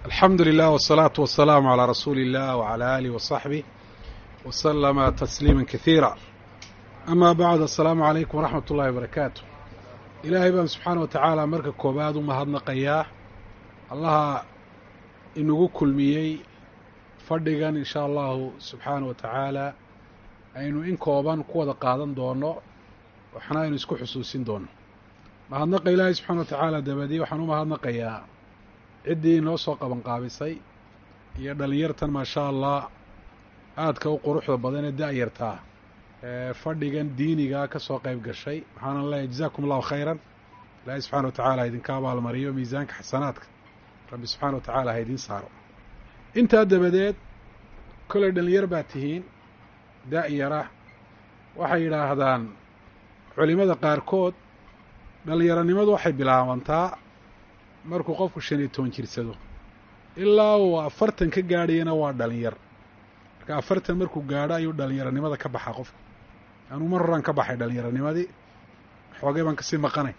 alxamdu lilah wالsalaaةu wasalaamu عalىa rasuuli اllah wعalى alih waصaxbih waslama tasliima kahiira ama bacd asalaamu calaykum waraxmat ullahi wabarakaatu ilaahay baan subxaana wa tacaala marka koobaad u mahadnaqayaa allaha inagu kulmiyey fadhigan in shaa allahu subxaana wa tacaala aynu in kooban ku wada qaadan doono waxna aynu isku xusuusin doono mahadnaqa ilaahay subxana wa tacaala dabadii waxaan u mahadnaqayaa ciddii inoo soo qabanqaabisay iyo dhallinyartan maa shaa allah aadka u quruxda badan ee da-yartaa ee fadhigan diiniga ka soo qayb gashay waxaanan leeyahy jazakum allahu khayran ilaahay subxana wa tacaala idinka abaalmariyo miisaanka xasanaadka rabbi subxaana wa tacaala ha idiin saaro intaa dabadeed kollay dhallinyar baa tihiin da-yara waxay yidhaahdaan culimada qaarkood dhallinyaronimadu waxay bilaabantaa markuu qofku shan iyo toban jirsado ilaa uu afartan ka gaadhayana waa dhalinyar marka afartan markuu gaadho ayuu dhalinyaronimada ka baxaa qofku anuu mar horaan ka baxay dhallinyaronimadii xoogay baan kasii maqanay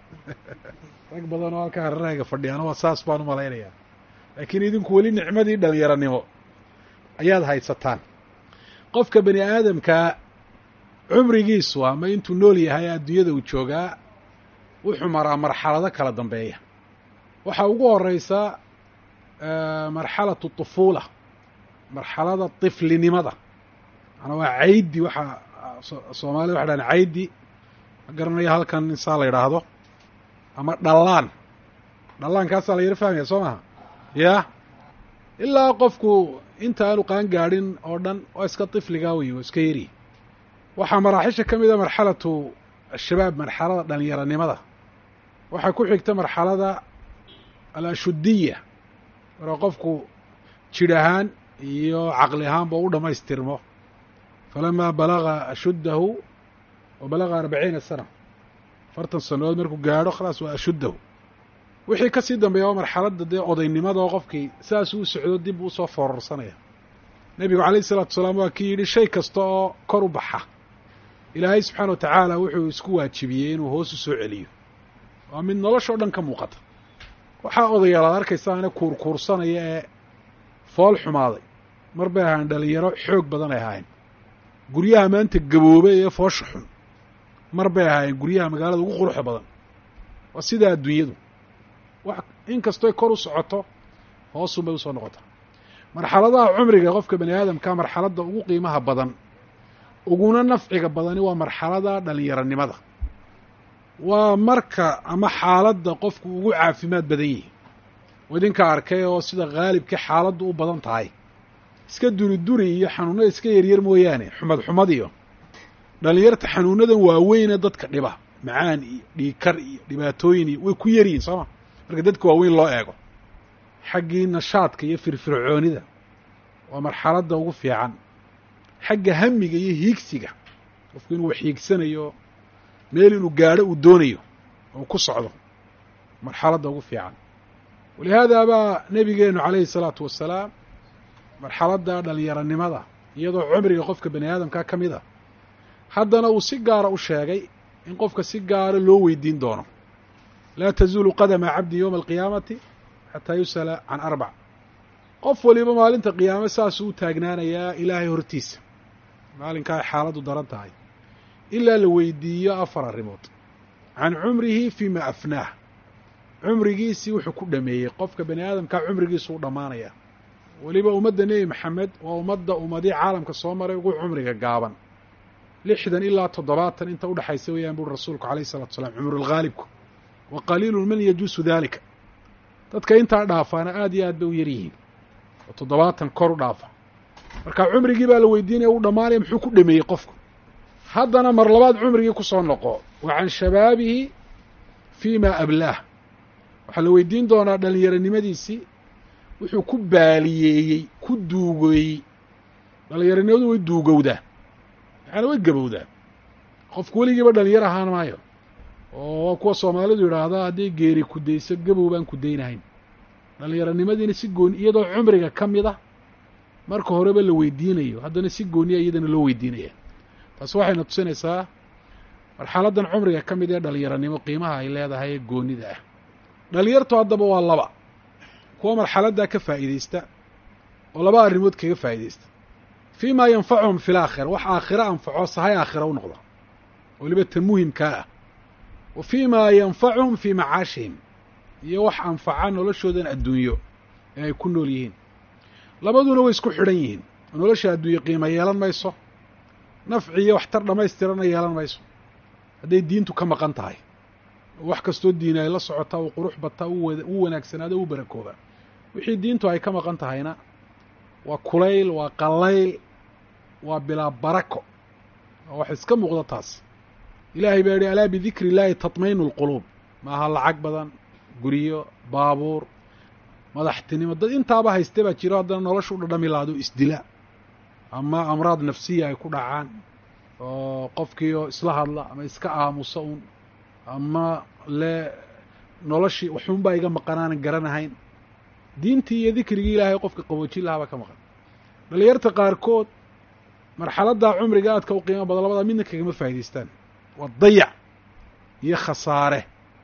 rag badan oo halkaa hararahayga fadhiyaana waa saas baan u malaynayaa laakiin idinku weli nicmadii dhalinyaronimo ayaad haysataan qofka bani aadamkaa cumrigiisu ama intuu nool yahay adduunyada uu joogaa wuxuu maraa marxalado kala dambeeya waxaa ugu horeysa marxalatu طufuula marxalada طiflinimada manaa waa caydi waxaa soomaalida waxa dhahan caydi ma garanaya halkan insaa la yidhaahdo ama dhallaan dhallaankaasaa la yaro fahmaya soo maha ya ilaa qofku inta aanu qaan gaadhin oo dhan waa iska طifligaa wey waa iska yari waxaa maraaxisha ka mida marxalatu ashabaab marxalada dhalinyaronimada waxaa ku xigta marxalada alashudiya marka qofku jidh ahaan iyo caqli ahaanba u dhammaystirmo falamaa balaga ashuddahu wa balaga arbaciina sana afartan sannadood markuu gaadho khalaas waa ashuddahu wixii ka sii dambeeya waa marxaladda dee odaynimada oo qofkii saasuu u socdo dib uu soo foorarsanaya nebigu calayh isalaatu wasalaam waa kii yidhi shay kasta oo kor u baxa ilaahay subxaana wa tacaala wuxuu isku waajibiyey inuu hoos u soo celiyo waa mid noloshao dhan ka muuqata waxaa odayaal aad arkaysaane kuurkuursanaya ee fool xumaaday mar bay ahaayeen dhalinyaro xoog badan ay ahaayeen guryaha maanta gaboobay ee foosha xun mar bay ahaayeen guryaha magaalada ugu quruxda badan waa sidaa adduunyadu wax in kastoy kor u socoto hoosun bay usoo noqotaa marxaladaha cumriga qofka bani aadamka marxaladda ugu qiimaha badan uguna nafciga badani waa marxalada dhalinyaronimada waa marka ama xaaladda qofku ugu caafimaad badan yihi oo idinka arkay oo sida khaalibkii xaaladdu u badan tahay iska duri duri iyo xanuunada iska yaryar mooyaane xumad xumad iyo dhalinyarta xanuunadan waaweyne dadka dhiba macaan iyo dhiikar iyo dhibaatooyin iyo way ku yaryihin sooma marka dadka waaweyn loo eego xaggii nashaadka iyo firfircoonida waa marxaladda ugu fiican xagga hamiga iyo hiigsiga qofku inuu wax hiigsanayo meel inuu gaadho uu doonayo oo ku socdo marxaladda ugu fiican walihaada baa nebigeenu calayhi salaatu wasalaam marxaladda dhalinyaronimada iyadoo cumriga qofka bani aadamkaa ka mid a haddana uu si gaara u sheegay in qofka si gaara loo weydiin doono laa tazuulu qadama cabdi yowma alqiyaamati xataa yus'ala can arbac qof waliba maalinta qiyaame saasuu u taagnaanayaa ilaahay hortiisa maalinkaa ay xaaladdu daran tahay ilaa la weydiiyo afar arrimood can cumrihi fiima afnaah cumrigiisii wuxuu ku dhameeyey qofka bani aadamkaa cumrigiisu u dhammaanaya weliba ummadda nebi maxamed waa ummadda ummadii caalamka soo maray ugu cumriga gaaban lixdan ilaa toddobaatan inta udhexaysa weeyaan buuri rasuulku alayh isalatu wasalaam cumrulghaalibku wa qaliilun man yajuusu daalika dadka intaa dhaafaana aada iyo aad bay u yar yihiin oo toddobaatan kor u dhaafa marka cumrigii baa la weydiinaya u dhammaanaya muxuu ku dhameeyey qofku haddana mar labaad cumrigii ku soo noqo wa can shabaabihi fii ma ablaah waxaa la weydiin doonaa dhalinyaronimadiisii wuxuu ku baaliyeeyey ku duugeeyey dhalinyaronimadu way duugowdaa maxaana way gabowdaa qofku weligiiba dhalinyar ahaan maayo oo kuwa soomaalidu yidhaahdaa hadday geeri kudayso gabow baan kudaynahayn dhalinyaronimadiina si gooni iyadoo cumriga ka mid a marka horeba la weydiinayo haddana si gooniya iyadana loo weydiinaya taasi waxayna tusinaysaa marxaladdan cumriga ka mid ee dhalinyaronimo qiimaha ay leedahay ee goonida ah dhalinyartu haddaba waa laba kuwa marxaladdaa ka faa'iidaysta oo laba arrimood kaga faa'iidaysta fii maa yanfacuhum fi laakhira wax aakhiro anfaco sahay aakhira u noqda weliba tan muhimkaa ah wa fii maa yanfacuhum fii macaashihim iyo wax anfaca noloshoodan adduunyo ee ay ku nool yihiin labaduna way isku xidhan yihiin oo nolosha adduunye qiimo yeelan mayso nafci iyo waxtar dhammaystirana yeelan mayso hadday diintu ka maqan tahay oo wax kastoo diina ay la socotaa uu qurux bataa u wanaagsanaado u barakooba wixii diintu ay ka maqan tahayna waa kulayl waa qallayl waa bilaa barako waa wax iska muuqda taas ilaahay baa yihi alaa bidikri illaahi tatmaynu lquluub maaha lacag badan guryo baabuur madaxtinimo dad intaaba hayste baa jiro haddana nolosha u dhadhami laado isdila ama amraad nafsiya ay ku dhacaan oo qofkiioo isla hadla ama iska aamusa un ama le noloshii waxuunbaa iga maqanaanan garanahayn diintii iyo dikrigii ilaahay qofka qaboojin lahaabaa ka maqan dhalinyarta qaarkood marxaladdaa cumriga aadka u qiimo badan labadaa midna kagama faa'idaystaan waa dayac iyo khasaare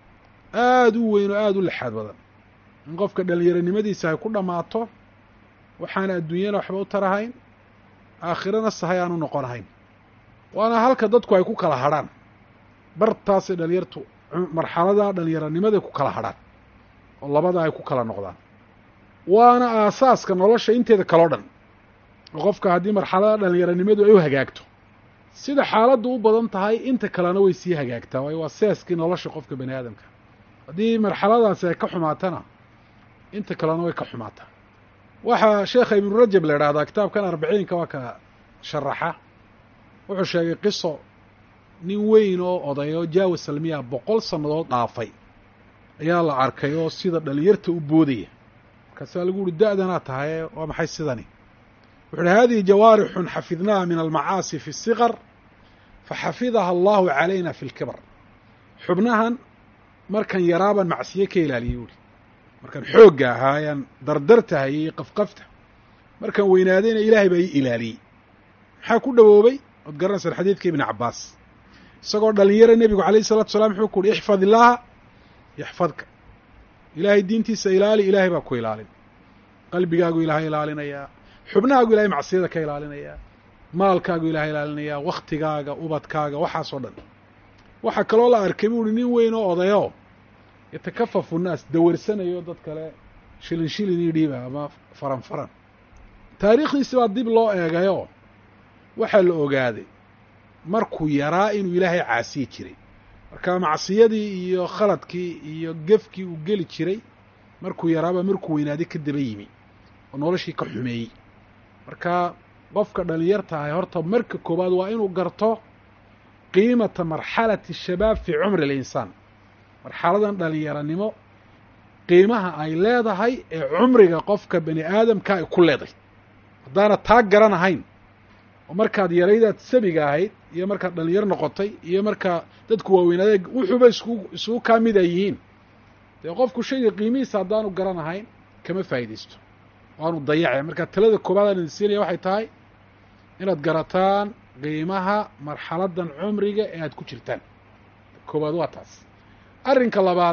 aada u weyn oo aada u lexaad badan in qofka dhallinyaronimadiisa ay ku dhammaato waxaana adduunyana waxba u tarahayn aakhirana sahay aan u noqonahayn waana halka dadku ay ku kala hadrhaan bartaasay dhalinyartu marxaladaa dhallinyaronimaday ku kala hadrhaan oo labada ay ku kala noqdaan waana aasaaska nolosha inteeda kaloo dhan oo qofka haddii marxalada dhallinyaronimadu ay u hagaagto sida xaaladdu u badan tahay inta kalena way sii hagaagtaa waayo waa seaskii nolosha qofka bani aadamka haddii marxaladaasi ay ka xumaatana inta kalena way ka xumaataa waxaa sheekha ibnu rajab la idhahdaa kitaabkan arbiciinka waa ka sharaxa wuxuu sheegay qiso nin weyn oo odayo jaawa salmiya boqol sannadood dhaafay ayaa la arkay oo sida dhalinyarta u boodaya markaasaa lagu uhi da-danaa tahaye waa maxay sidani wuxu uhi hadihi jawaarixun xafidnaha min almacaasi fi الsiqar faxafidaha allahu calayna fi اlkibar xubnahan markan yaraaban macsiye ka ilaaliyey buuhi markaan xoogga ahaayaan dardartahay iyo qafqafta markaan weynaadayna ilaahay baa ii ilaaliyey maxaa ku dhowoobay ood garanaysaan xadiidka ibni cabbaas isagoo dhalinyaro nebigu alayh isalatu salaam wuxuu ku uhi ixfad illaaha yaxfadka ilaahay diintiisa ilaali ilaahay baa ku ilaalin qalbigaagu ilaahay ilaalinayaa xubnahaagu ilahay macsiyada ka ilaalinayaa maalkaagu ilahay ilaalinayaa wakhtigaaga ubadkaaga waxaasoo dhan waxaa kaloo la arkay bu uhi nin weyn oo odayo yatakafafu nnaas dawarsanayo dad kale shilin shilin io dhiiba ama faran faran taariikhdiisi baa dib loo eegayo waxaa la ogaaday markuu yaraa inuu ilaahay caasiyi jiray marka macsiyadii iyo khaladkii iyo gefkii uu geli jiray markuu yaraaba markuu weynaaday ka daba yimi oo noloshii ka xumeeyey marka qofka dhalinyarta ahay horta marka koowaad waa inuu garto qiimata marxalati shabaab fii cumri alinsaan marxaladan dhalinyaranimo qiimaha ay leedahay ee cumriga qofka bani aadamka ay ku leedahay haddaana taa garanahayn oo markaad yaraydaad sabiga ahayd iyo markaad dhalinyaro noqotay iyo markaa dadku waaweynaaday wuxuuba isku isugu kaa mid ay yihiin dee qofku shayga qiimihiisa haddaanu garanahayn kama faa'iidaysto waanu dayace marka talada koobaad aan idin siinaya waxay tahay inaad garataan qiimaha marxaladan cumriga ee aad ku jirtaan koowaad waa taas arrinka labaad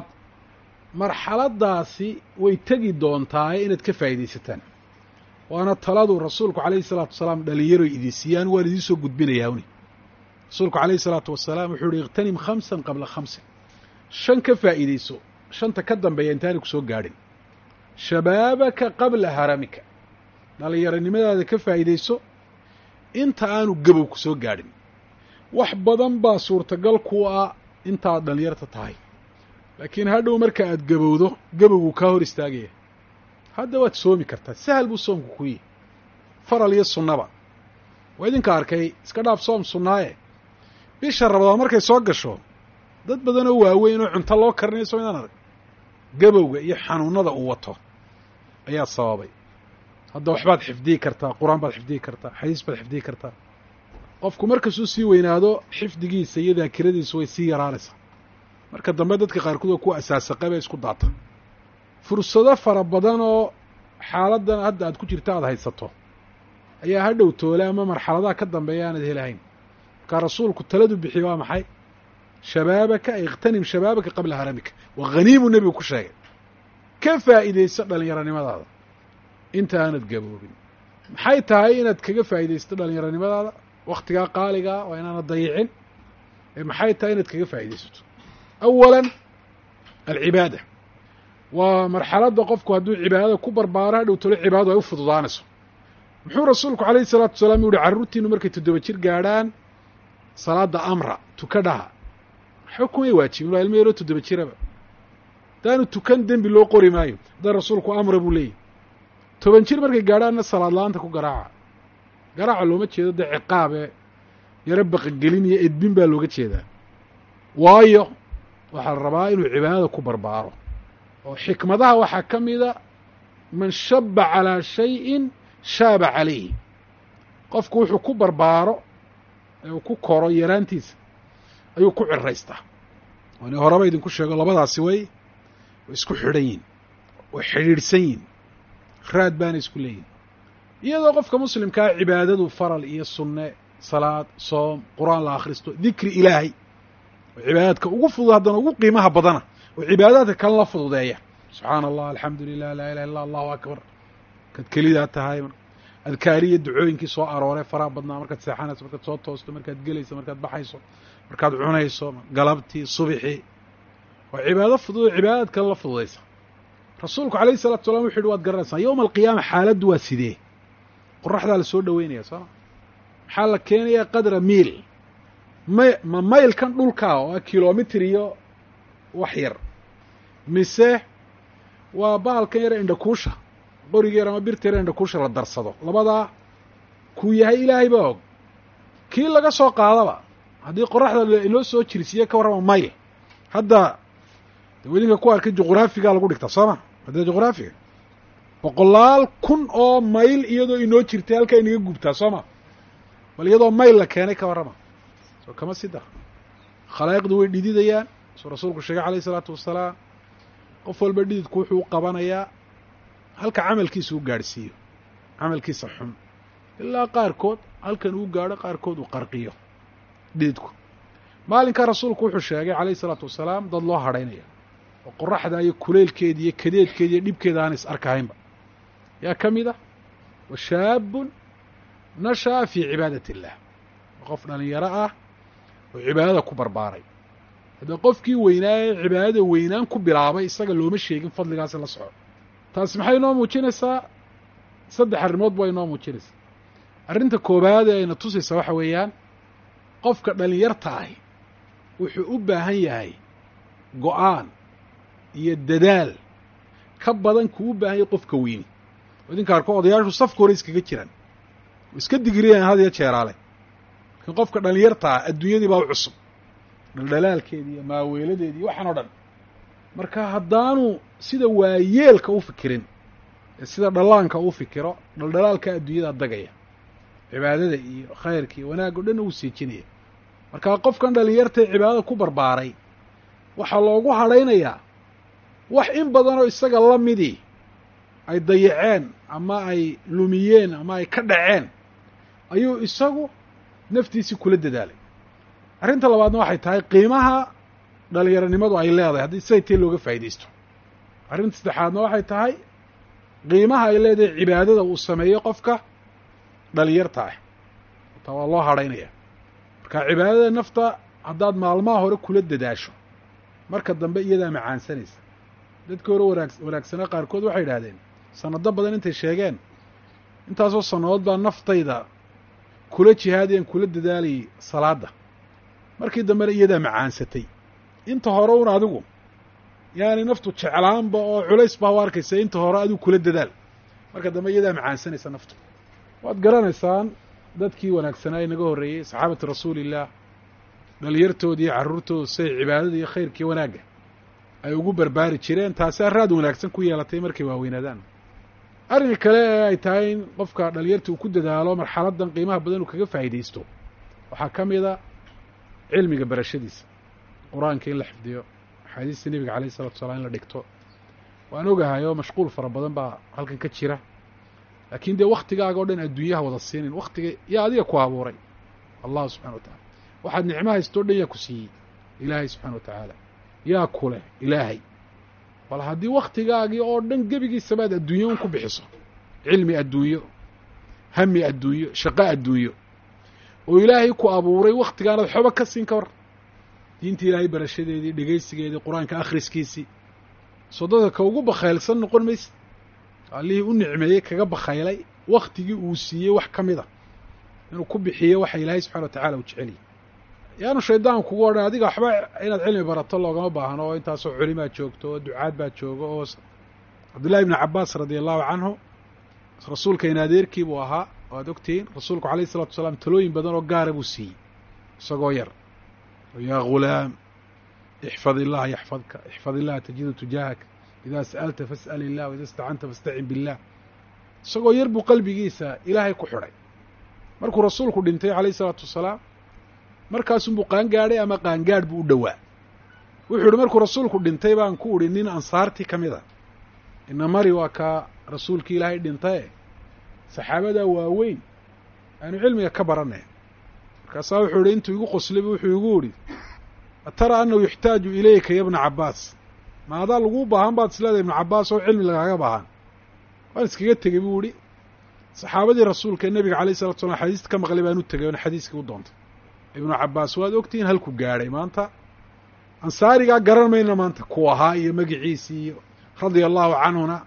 marxaladaasi way tegi doontaa inaad ka faa'iidaysataan waana taladu rasuulku calayhi salaatu wasalaam dhalinyaroy idin siiyaan waan idiin soo gudbinayaa uni rasuulku calayhi salaatu wasalaam wuxuu yihi ikhtanim khamsan qabla khamsin shan ka faa'iidayso shanta ka dambeeya intaanay ku soo gaadhin shabaabaka qabla haramika dhalinyaronimadaada ka faa'iidayso inta aanu gabow ku soo gaadhin wax badan baa suurtagal ku ah intaad dhalinyarta tahay laakiin hadhow marka aad gabowdo gabowgu kaa hor istaagaya hadda waad soomi kartaa sahal buu soomku ku yihi faral iyo sunnaba waa idinka arkay iska dhaaf soom sunnaaye bisha rabadaan markay soo gasho dad badan oo waaweyn oo cunto loo karinayo soo inaan arag gabowga iyo xanuunada uu wato ayaa sababay hadda waxbaad xifdiyi kartaa qur-aan baad xifdiyi kartaa xadiis baad xifdiyi kartaa qofku markasuu sii weynaado xifdigiisa iyo daakiradiisu way sii yaraanaysaa marka dambe dadka qaarkood oo kuwa asaasaqe bay isku daata fursado fara badan oo xaaladdan hadda aad ku jirta aada haysato ayaa hadhow toole ama marxaladaha ka dambeeya aanad helahayn markaa rasuulku taladu bixiye waa maxay shabaabaka ikhtanim shabaabaka qabla haramika waa haniimu nebigu ku sheegay ka faa'iidaysto dhallinyaronimadaada inta aanad gaboobin maxay tahay inaad kaga faa'iidaysto dhallinyaronimadaada wakhtigaa qaaligaa waa inaanad dayicin ee maxay tahay inaad kaga faa'iidaysato awalan alcibaada waa marxaladda qofku hadduu cibaadada ku barbaaro hadhow tolo cibaadadu ay u fududaanayso muxuu rasuulku calayhi salaatu wasalaam u yihi carruurtiinu markay toddoba jir gaadhaan salaada amra tukadhaha waxba kumay waajibin waa ilmo yaroo toddoba jiraba haddaanu tukan dembi loo qori maayo haddana rasuulku amra buu leeyahy toban jir markay gaadhaanna salaad la-aanta ku garaaca garaaca looma jeedo dee ciqaabe yaro baqagelin iyo edbin baa looga jeedaa waayo waxaa la rabaa inuu cibaadada ku barbaaro oo xikmadaha waxaa ka mida man shaba calaa shayin shaaba calayhi qofku wuxuu ku barbaaro ee uu ku koro yaraantiisa ayuu ku ciraystaa waani horeba idinku sheego labadaasi way way isku xidhan yihin way xidhiidhsan yihin raad baana isku leeyihin iyadoo qofka muslimkaa cibaadadu faral iyo sunne salaad soom qur-aan la akhristo dikri ilaahay oo cibaadaadka ugu fudud haddana ugu qiimaha badana oo cibaadaadka kale la fududeeya subxaana allah alxamdu lilah laa ilaha illa allahu akbar markaad kelidaa tahay adkaariya ducooyinkii soo arooray faraha badnaa markaad seexanayso markaad soo toosto markaad gelayso markaad baxayso markaad cunayso galabtii subixii waa cibaado fudud oo cibaadaad kale la fududaysa rasuulku alayhi salatu salam wuxu uhi waad garanaysaa yowma alqiyaama xaaladdu waa sidee qoraxdaa la soo dhoweynaya sooma maxaa la keenayaa qadra miil may ma maylkan dhulkaa oo a kilomitr iyo wax yar mise waa bahalkan yare indhakuusha qoriga yar ama birta yare indhakuusha la darsado labadaa kuu yahay ilaahay baa og kii laga soo qaadaba haddii qoraxda inoo soo jirsiiye ka warrama mayl hadda wadinka ku arkay juqraafigaa lagu dhigtaa soo ma hadda juqraafiga boqolaal kun oo mayl iyadoo inoo jirtay halkaa inaga gubtaa soo ma bal iyadoo mayl la keenay ka warrama soo kama sida khalaa'iqdu way dhididayaan suu rasuulku sheegay calayh isalaatu wasalaam qof walba dhididku wuxuu u qabanayaa halka camalkiisa u gaadhsiiyo camalkiisa xun ilaa qaarkood halkan uu gaadho qaarkood uu qarqiyo dhididku maalinkaa rasuulku wuxuu sheegay calayh isalaatu wasalaam dad loo hadhaynaya oo qoraxda iyo kuleylkeeda iyo kadeedkeeda iyo dhibkeeda aan is arkahaynba yaa ka mid ah wa shaabun nasha'a fii cibaadati illaah qof dhalinyaro ah oo cibaadada ku barbaaray haddee qofkii weynaaye cibaadada weynaan ku bilaabay isaga looma sheegin fadligaasi la soco taasi maxay inoo muujinaysaa saddex arrimood baa inoo muujinaysaa arrinta koowaad ee ayna tusaysa waxa weeyaan qofka dhalinyarta ahi wuxuu u baahan yahay go-aan iyo dadaal ka badan kuu u baahan yahay qofka weyni oo idinka arko odayaashu safka hore iskaga jiraan iska digriyan had iyo jeeraale laakiin qofka dhalinyarta ah adduunyadii baa u cusub dhaldhalaalkeedi iyo maaweeladeedi iyo waxaan o dhan marka haddaanu sida waayeelka u fikirin ee sida dhallaanka u fikiro dhaldhalaalka adduunyada dagaya cibaadada iyo khayrka iyo wanaag o dhan uu siijinaya marka qofkan dhalinyartae cibaadada ku barbaaray waxaa loogu hadhaynayaa wax in badanoo isaga la midii ay dayaceen ama ay lumiyeen ama ay ka dhaceen ayuu isagu naftiisii kula dadaalay arrinta labaadna waxay tahay qiimaha dhalinyaronimadu ay leedahay haddii siday tee looga faa'iidaysto arrinta saddexaadna waxay tahay qiimaha ay leedahay cibaadada uu sameeyo qofka dhalinyarta ah taa waa loo hadhaynaya marka cibaadada nafta haddaad maalmaha hore kula dadaasho marka dambe iyadaa macaansanaysa dadkii hore wanaag wanaagsanaa qaarkood waxay idhahdeen sanado badan intay sheegeen intaasoo sannadood baa naftayda kula jihaadayan kula dadaalayay salaadda markii dambena iyadaa macaansatay inta hore un adigu yaani naftu jeclaanba oo culays baa u arkaysa inta hore adigu kula dadaal marka dambe iyadaa macaansanaysa naftu waad garanaysaan dadkii wanaagsanaa ee naga horreeyey saxaabati rasuulillaah dhalinyartooda iyo carruurtooda siday cibaadada iyo khayrkii wanaagga ay ugu barbaari jireen taasaa raad wanaagsan ku yeelatay markay waaweynaadaan arrinka kale ee ay tahay in qofka dhalinyarta uu ku dadaalo marxaladan qiimaha badan uu kaga faa'iidaysto waxaa ka mid a cilmiga barashadiisa qur-aanka in la xifdiyo axaadiista nebiga calayh isalatu salaam in la dhigto waan ogahay oo mashquul fara badan baa halkan ka jira laakiin dee waktigaaga o dhan adduunyaha wada siinin waktiga yaa adiga ku abuuray allahu subxana wa tacala waxaad nicmo haysto o dhan yaa ku siiyey ilaahay subxana wa tacaala yaa ku leh ilaahay bal haddii waktigaagii oo dhan gebigiisaba aad adduunyo un ku bixiso cilmi adduunyo hami adduunyo shaqo adduunyo oo ilaahay ku abuuray waktigaanaad xoba ka siin ka war diinta ilaahay barashadeedii dhegaysigeedii qur-aanka akhriskiisii soo dadka ka ugu bakhaylsan noqon mayse allihii u nicmeeyey kaga bakhaylay waktigii uu siiyey wax ka mid a inuu ku bixiyo waxa ilaahay subxana wa tacala uu jecelyay yaanu shaydaan kugu odhan adiga waxba inaad cilmi barato loogama baahno oo intaasoo culimaad joogto oo ducaad baad joogo oo cabdullahi ibnu cabaas radia allahu canhu rasuulka in adeerkii buu ahaa oo aad ogtihiin rasuulku alayh isalatu wasalaam talooyin badan oo gaara buu siiyey isagoo yar yaa ghulaam ixfad illaha yaxfadka ixfad illaha tajidu tujaahaka idaa sa'alta fas'al illah waida istacanta fastacin billah isagoo yar buu qalbigiisa ilaahay ku xidhay markuu rasuulku dhintay calayh isalaatu wasalaam markaasunbuu qaangaadhay ama qaangaadh buu u dhowaa wuxuu ihi markuu rasuulku dhintay baan ku idhi nin ansaartii ka mid a ina mari waa kaa rasuulkii ilaahay dhintaye saxaabadaa waaweyn aanu cilmiga ka baranay markaasaa wuxuu ihi intuu igu qoslayba wuxuu igu idhi atara annahu yuxtaaju ilayka ya bna cabbaas ma adaa laguu baahan baad isleedahay ibnu cabbaas oo cilmi lagaaga baahan waan iskaga tegey buu idhi saxaabadii rasuulka ee nebiga alayh salatu slam xadiista ka maqlay baan u tegay oona xadiiskii u doontay ibnu cabbaas waad ogtihiin halku gaadhay maanta ansaarigaa garan mayna maanta ku ahaa iyo magiciisii iyo radia allahu canhuna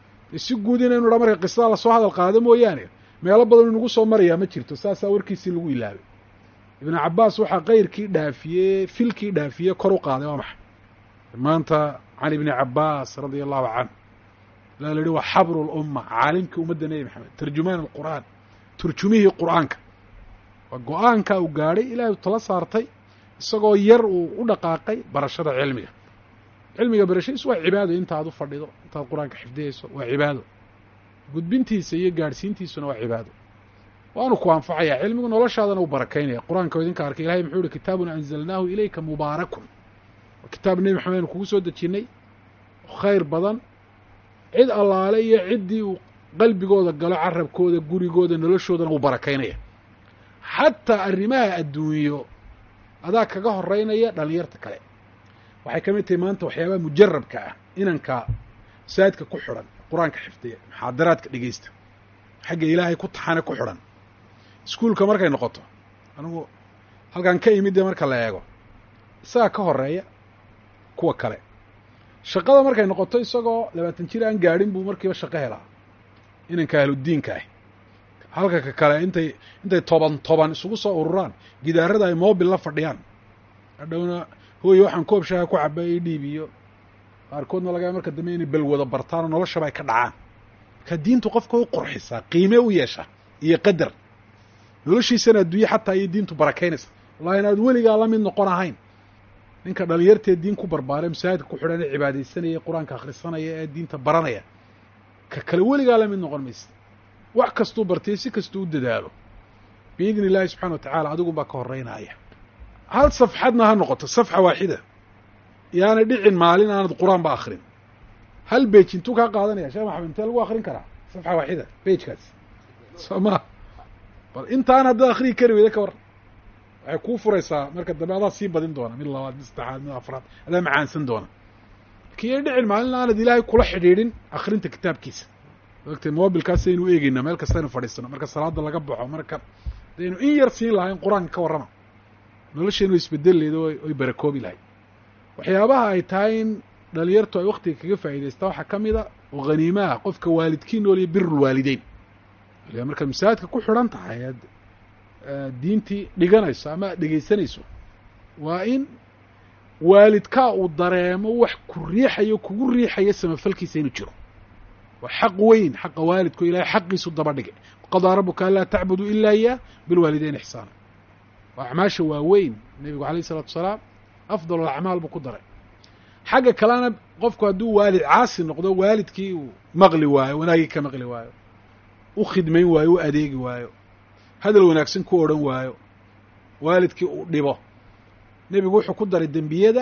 si guud inaynu dha marka qisada lasoo hadal qaado mooyaane meelo badan inagu soo marayaa ma jirto saasaa warkiisii lagu ilaabay ibnu cabbaas waxaa kayrkii dhaafiyey filkii dhaafiyey kor u qaaday waa maxay maanta can ibni cabbaas radia allahu canhu la la yihi waa xabru lumma caalimkii ummadda nebi maxamed tarjumaan alqur'aan turjumihii qur'aanka waa go-aanka uu gaadhay ilaahay u tala saartay isagoo yar uu u dhaqaaqay barashada cilmiga cilmiga barashadiisu waa cibaado intaad u fadhido intaad qur-aanka xifdiyeyso waa cibaado gudbintiisa iyo gaadhsiintiisuna waa cibaado waanu ku anfacayaa cilmigu noloshaadana u barakaynaya qur-aanka o idinka arkay ilahay muxuu ihi kitaabun anzalnaahu ilayka mubaarakun waa kitaab nebi maxamed aynu kugu soo dejinnay khayr badan cid allaale iyo ciddii uu qalbigooda galo carabkooda gurigooda noloshoodana uu barakaynaya xataa arrimaha adduunyo adaa kaga horeynaya dhalinyarta kale waxay ka mid tahay maanta waxyaabaha mujarabka ah inanka masaajidka ku xidhan qur-aanka xifdiya muxaadaraadka dhegeysta xagga ilaahay ku taxane ku xidhan iskuulka markay noqoto anigu halkan ka imid dee marka la eego isagaa ka horeeya kuwa kale shaqada markay noqoto isagoo labaatan jir aan gaadhin buu markiiba shaqo helaa inanka ahludiinka ah halka ka kale intay intay toban toban isugu soo ururaan gidaarada ay mobil la fadhiyaan hadhowna hooye waxaan koob shaaha ku caba i dhiib iyo qaarkoodna lagaa marka dambe inay balwada bartaanoo noloshaba ay ka dhacaan marka diintu qofka u qurxisaa qiime u yeesha iyo qadar noloshiisana adduunye xataa iyo diintu barakaynaysa wallahi inaad weligaa la mid noqon ahayn ninka dhalinyartee diin ku barbaare masaajidka ku xidhan ee cibaadaysanaya qur-aanka akhrisanaya ee diinta baranaya ka kale weligaa la mid noqon maysa wax kastuu bartay si kastuu u dadaalo biidni illaahi subxana wa tacaala adigunbaa ka horreynaya hal safxadna ha noqoto safxa waaxida yaana dhicin maalin aanad qur-aan ba akrin hal beej intuu kaa qaadanaya sheekh maxamed intee lagu akrin karaa safxa waaxida beejkaas soo ma bal intaan haddaad akriyi kari weyda ka war waxay kuu furaysaa marka dambe adaa sii badin doona mid labaad mid saddexaad mid afraad adaa macaansan doona lakiin dhicin maalin aanad ilaahay kula xidhiidhin akrinta kitaabkiisa ogtay mobilkaas aynu eegeynaa meel kasta aynu fadhiisano marka salaada laga baxo marka daynu in yar siin lahayn qur-aanka ka warrama nolosheenu isbedel leedo oy barakoobi lahayd waxyaabaha ay tahay in dhalinyartu ay waktiga kaga faa'idaystaa waxaa ka mid a oo haniimaha qofka waalidkii nool iyo birulwaalideyn markaad masaajidka ku xidhan tahay aad diintii dhiganayso ama aad dhegaysanayso waa in waalidkaa uu dareemo wax ku riixayo kugu riixayo samafalkiisa inuu jiro waa xaq weyn xaqa waalidku ilahay xaqiisu daba dhigay qadaa rabuka anlaa tacbuduu ilaa iyaah bilwaalideyn ixsaana waa acmaasha waaweyn nebigu alayh isalaatu wasalaam afdal alacmaal buu ku daray xagga kalena qofku hadduu waalid caasi noqdo waalidkii uu maqli waayo wanaagii ka maqli waayo u khidmayn waayo u adeegi waayo hadal wanaagsan ku odhan waayo waalidkii uu dhibo nebigu wuxuu ku daray dembiyada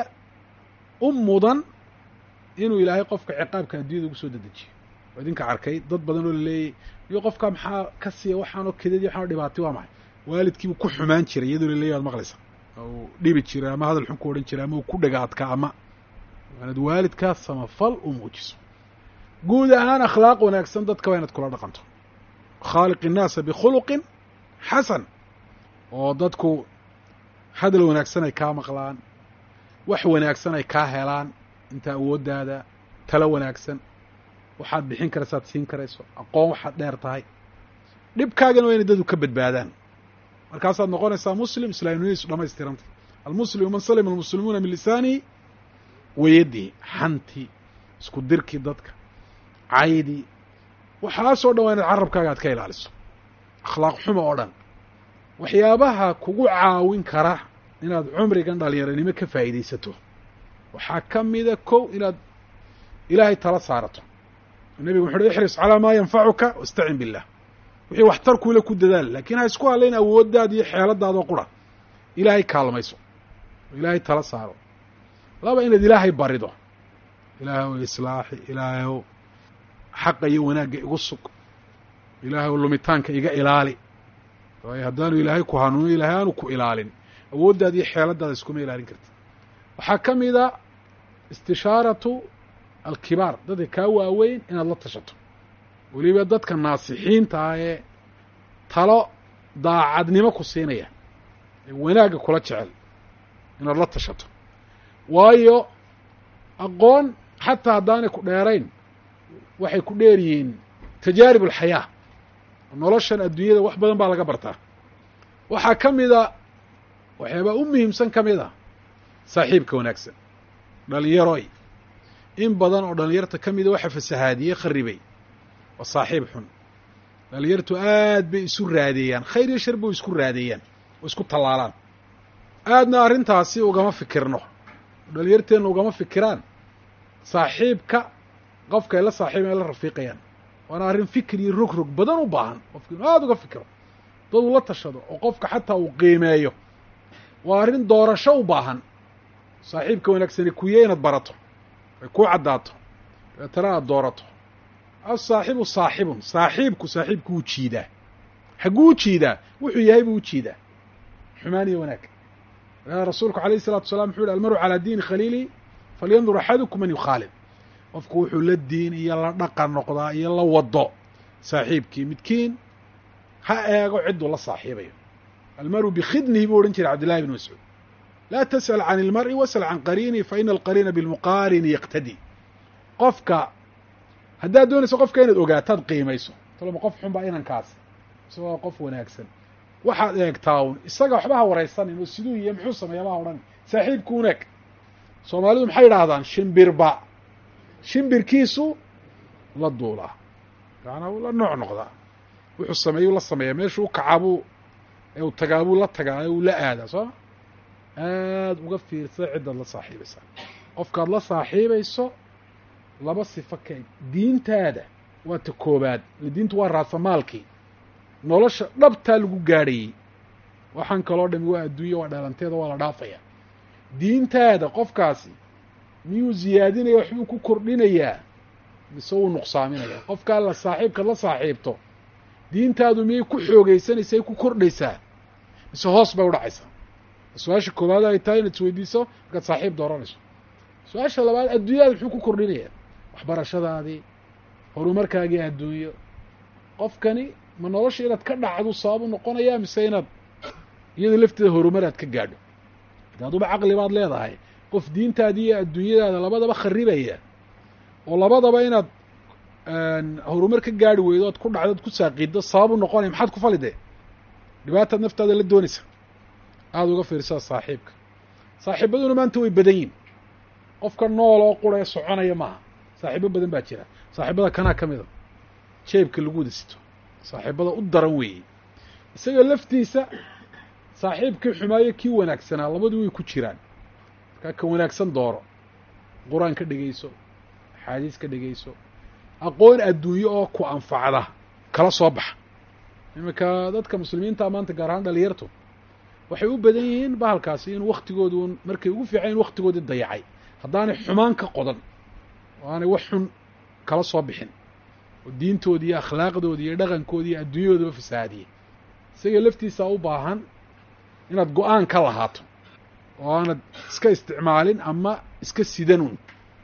u mudan inuu ilaahay qofka ciqaabka addunyada ugu soo dedejiyo oo idinka arkay dad badan oo laleeyay iyo qofka maxaa ka siiya waxaanoo kedadi waxaanoo dhibaatay waa maxay waalidkiibuu ku xumaan jiray iyadoo laleeyahy ad maqlaysa uu dhibi jiray ama hadal xun ku odhan jiray ama uu ku dhega adkaa ama waanad waalidkaa samafal u muujiso guud ahaan akhlaaq wanaagsan dadka waa inaad kula dhaqanto khaaliq innaasa bikhuluqin xasan oo dadku hadal wanaagsan ay kaa maqlaan wax wanaagsan ay kaa helaan inta awooddaada talo wanaagsan waxaad bixin karaysaad siin karayso aqoon waxaad dheer tahay dhibkaagana waa inay dadu ka badbaadaan markaasaad noqonaysaa muslim islaamnimadiisu dhamaystirantay almuslimu man salima almuslimuuna min lisaanihi wayadihi xantii isku dirkii dadka caydii waxaasoo dhan waa inaad carabkaaga aad ka ilaaliso akhlaaq xumo oo dhan waxyaabaha kugu caawin kara inaad cumrigan dhalinyaranimo ka faa'iidaysato waxaa ka mida kow inaad ilaahay tala saarato nebigu wuxu uhi ixris calaa maa yanfacuka wastacin billah wixii waxtarkuule ku dadaal laakiin ha isku hadlayn awooddaada iyo xeeladaadoo qura ilaahay kaalmayso oo ilaahay tala saaro laba inaad ilaahay barido ilaahay ow islaaxi ilaahay ow xaqa iyo wanaagga igu sug ilaahay ow lumitaanka iga ilaali waayo haddaanu ilaahay ku hanuuno ilaahay aanu ku ilaalin awooddaada iyo xeeladaada iskuma ilaalin karti waxaa ka mida istishaaratu alkibaar dadka kaa waaweyn inaad la tashato weliba dadka naasixiinta ah ee talo daacadnimo ku siinaya ee wanaagga kula jecel inaad la tashato waayo aqoon xataa haddaanay ku dheerayn waxay ku dheer yihiin tajaarib alxayaa noloshan adduunyada wax badan baa laga bartaa waxaa ka mida waxyaabaa u muhiimsan ka mid a saaxiibka wanaagsan dhalinyaroy in badan oo dhalinyarta ka mida waxa fasahaadiyey kharibay waa saaxiib xun dhalinyartu aad bay isu raadeeyaan khayr iyo shar bay isku raadeeyaan oo isku tallaalaan aadna arrintaasi ugama fikirno dhalinyarteenna ugama fikiraan saaxiibka qofka ay la saaxiiban ay la rafiiqayaan waana arrin fikir iyo rog rog badan u baahan qofka inu aada uga fikiro dad uu la tashado oo qofka xataa uu qiimeeyo waa arrin doorasho u baahan saaxiibka wanaagsani kuye inaad barato ay kuu caddaato dabeetana aada doorato asaaxibu saaxibun saaxiibku saaxiibku wuu jiidaa xagguu u jiidaa wuxuu yahay buu u jiidaa xumaan iyo wanaag rasuulku alayh الsalatu wasalaam wuxu yhi almaru calaa diini khaliili falyandur axadukum man yukhaalid qofku wuxuu la diin iyo la dhaqan noqdaa iyo la wado saaxiibkii midkiin ha eego cidduu la saaxiibayo almaru bikhidnihi buu odhan jiray cabdillahi bn mascuud laa tasأal can اlmar'i wasأl can qariini faina alqariina bilmuqaarini yaqtadi qofka haddaad doonayso qofka inaad ogaataad qiimayso taloma qof xun baa inankaas isagoo qof wanaagsan waxaad eegtaa un isaga waxba ha waraysanin oo siduu iyo muxuu sameeya baa odhan saaxiibku unaeg soomaalidu maxay yidhaahdaan shimbirba shimbirkiisu la duulaa yaana uu la nooc noqdaa wuxuu sameeyuu la sameeyaa meeshuu u kacaabuu ee uu tagaabuu la tagaa ee uu la aadaa sooma aada uga fiirsada ciddaad la saaxiibaysaa qofkaad la saaxiibayso laba sifo ka diintaada waa ta koobaad diintu waa raasamaalkii nolosha dhabtaa lagu gaadhayey waxaan kaloo dhami waa adduunya waa dhalanteeda waa la dhaafaya diintaada qofkaasi miyuu ziyaadinaya waxbuu ku kordhinayaa mise wuu nuqsaaminaya qofkaa la saaxiibkaad la saaxiibto diintaadu miyay ku xoogeysanaysaa ku kordhaysaa mise hoos bay udhacaysaa su-aasha koowaad ay tahay inaad isweydiiso markaad saaxiib dooranayso su-aasha labaad adduunyada muxuu ku kordhinayaa waxbarashadaadii horumarkaagii adduunyo qofkani ma nolosha inaad ka dhacdu sababu noqonayaa mise inaad iyada lafteeda horumar aad ka gaadho hadaaduba caqli baad leedahay qof diintaadi iyo adduunyadaada labadaba kharibaya oo labadaba inaad horumar ka gaadhi weydo oad ku dhacdo ad ku saaqiiddo sababu noqonaya maxaad ku falide dhibaataad naftaada la doonaysa aada uga fiirsada saaxiibka saaxiibaduna maanta way badan yihin qofka nool oo qura ee soconaya maaha saaxiibo badan baa jira saaxiibada kanaa ka mida jeebka lagu wada sito saaxiibada u daran weeyey isaga laftiisa saaxiibkii xumaayo kii wanaagsanaa labadu way ku jiraan markaa ka wanaagsan dooro qur-aan ka dhegayso axaadiis ka dhegayso aqoon adduunyo oo ku anfacda kala soo baxa iminka dadka muslimiinta maanta gaar ahaan dhalinyartu waxay u badan yihiin bahalkaasi in waktigoodu markay ugu fiican in waktigoodii dayacay haddaanay xumaan ka qodan oo aanay wax xun kala soo bixin oo diintoodi iyo akhlaaqdoodi iyo dhaqankoodi iyo adduunyadoodaba fasahaadiyey isaga laftiisaa u baahan inaad go-aan ka lahaato oo aanad iska isticmaalin ama iska sidanun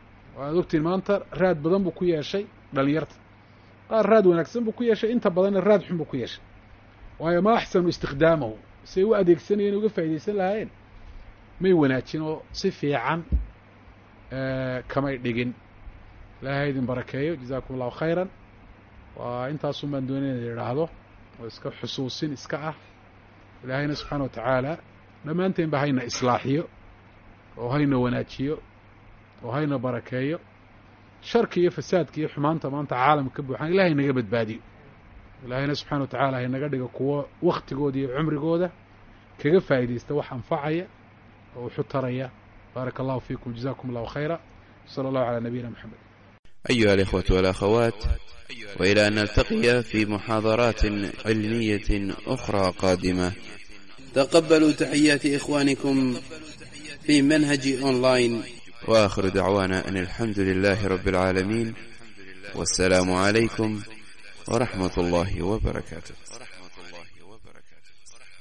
waad ogtiin maanta raad badan buu ku yeeshay dhalinyarta qaar raad wanaagsan buu ku yeeshay inta badanna raad xun buu ku yeeshay waayo ma axsanu istikhdaamahu say u adeegsanayeen uga faa'idaysan lahaayeen may wanaajin oo si fiican kamay dhigin ilaahay idin barakeeyo jazaakum allahu khayran waa intaasun baan doonay ina idhaahdo oo iska xusuusin iska ah ilaahayna subxaana wa tacaala dhammaanteen ba hayna islaaxiyo oo hayna wanaajiyo oo hayna barakeeyo sharka iyo fasaadka iyo xumaanta maanta caalamka ka buuxaan ilahay naga badbaadiyo ilaahayna subxana wa tacala haynaga dhiga kuwo waktigooda iyo cumrigooda kaga faa'idaysta wax anfacaya oo wuxu taraya baaraka allahu fiikum jazakum allahu khayra sala allahu calaa nabiyina moxamed أيها الإخوة والأخوات وإلى أن نلتقي في محاضرات علمية أخرى قادمة تقبلوا تحيات إخوانكم في منهج أونلاين وآخر دعوانا أن الحمد لله رب العالمين والسلام عليكم ورحمة الله وبركاته